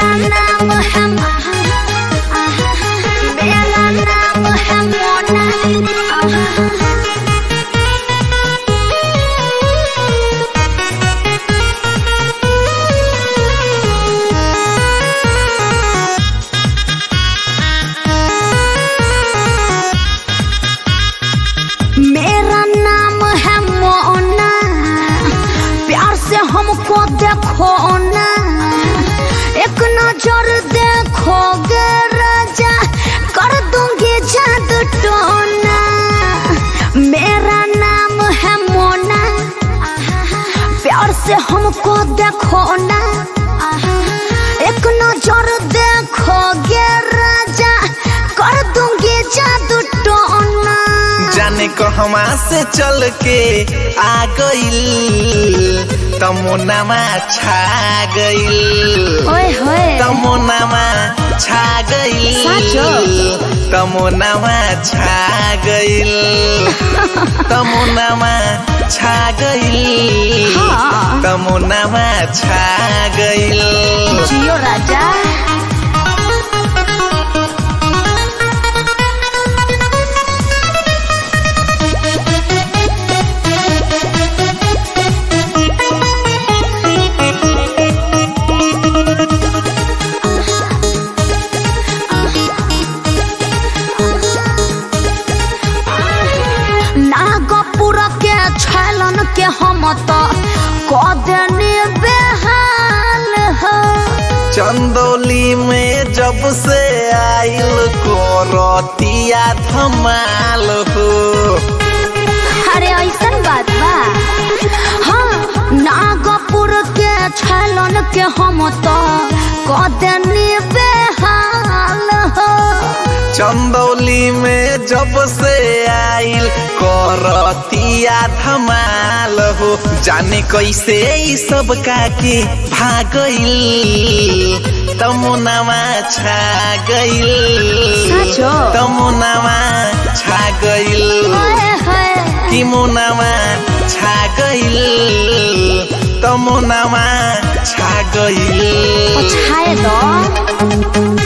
मेरा नाम है मेरा नाम है मोना मेरा नाम है मोना प्यार से हमको देखो ना एक नजर देखोगे राजा कर दूंगी जादू टोना मेरा नाम है मोना प्यार से हमको देखो ना एक नजर देखोगे राजा कर दूंगी जादू टोना जाने कहवा से चल के आ गइल तमुनामा छा गइल ओए होए तमुनामा छा गइल साँचो? तमुनामा छा गइल तमुनामा छा गइल हाँ। तमुनामा छा गइल जियो राजा नागपुर के छलन के हम तो कदनी बेहाल हो चंदौली में जब से आइल कोरतिया धमाल हो अरे ऐसन बात बा हाँ नागपुर के छलन के हम तो कदनी बेहाल हो चंदौली में जब से आइल कोरतिया धमाल हो जाने कैसे ई सब काके भागइल तमुनामा छा गइल साँचो? तमुनामा छा गइल ओए होए कि मुनामा छा गइल तमुनामा छा गइल छाए दो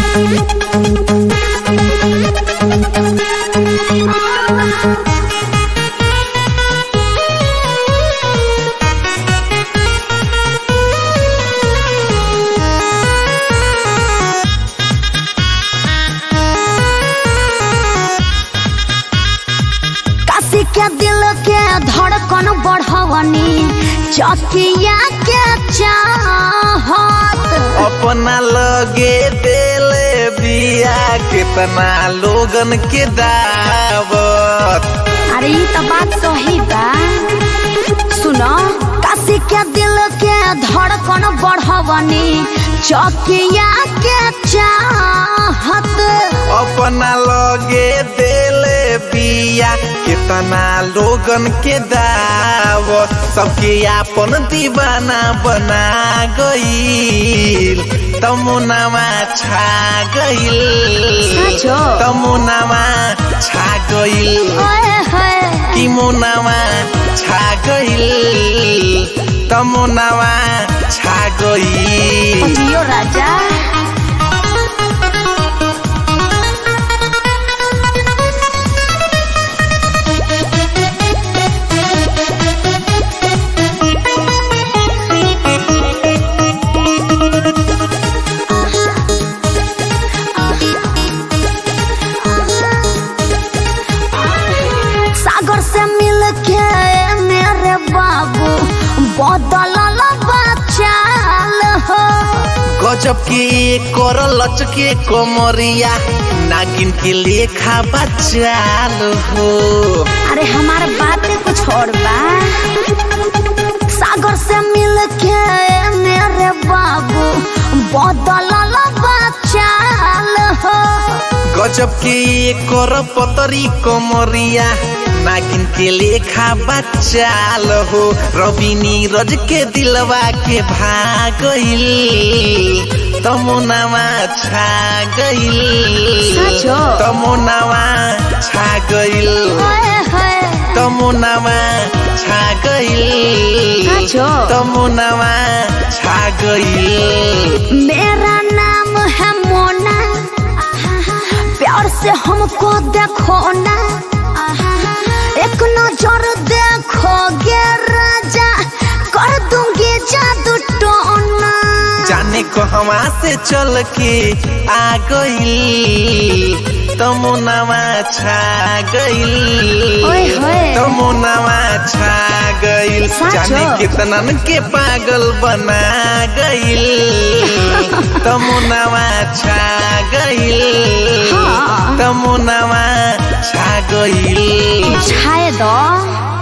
काशी के दिल के धड़कन बढ़वनी चकिया के चाहत अपना लगे देले बिया कितना लोगन के दावत अरे ये तो बात सही बा सुनो काशी के दिल के धड़कन बढ़वनी चकिया के चाहत अपना लगे देले बिया कितना लोगन के दावत सबके आपन दीवाना बना गईल तमुनामा छा गईल साँचो? तमुनामा छा गईल ओए होए कि मुनामा छा गइल तमुनामा छा गइल जियो राजा सागर से मिल के मेरे बाबू बदलल बचाल हो गजब के कर लचके कमरिया नागिन के लेखा बचाल हो अरे हमार बात कुछ और बा सागर से मिल के मेरे बाबू बदलल बचाल हो गजब के कर पतरी कमरिया नागिन के लेखा बचाल हो रवि नीरज के दिलवा के भागइल तमुनामा छा गइल साँचो? तमुनामा छा गइल ओए होए तमुनामा छा गइल साँचो? तमुनामा छा गइल मेरा नाम है मोना प्यार से हमको देखो ना एक नजर देखोगे राजा कर दूंगी जादू टोना जाने को हवा से चल के आ गइल तमुनामा छा गइल ओए होए। तमुनामा छा गइल साँचो? जाने कितनन के पागल बना गइल तमुनामा छा गइल हाँ। तमुनामा छा गइल छाए दो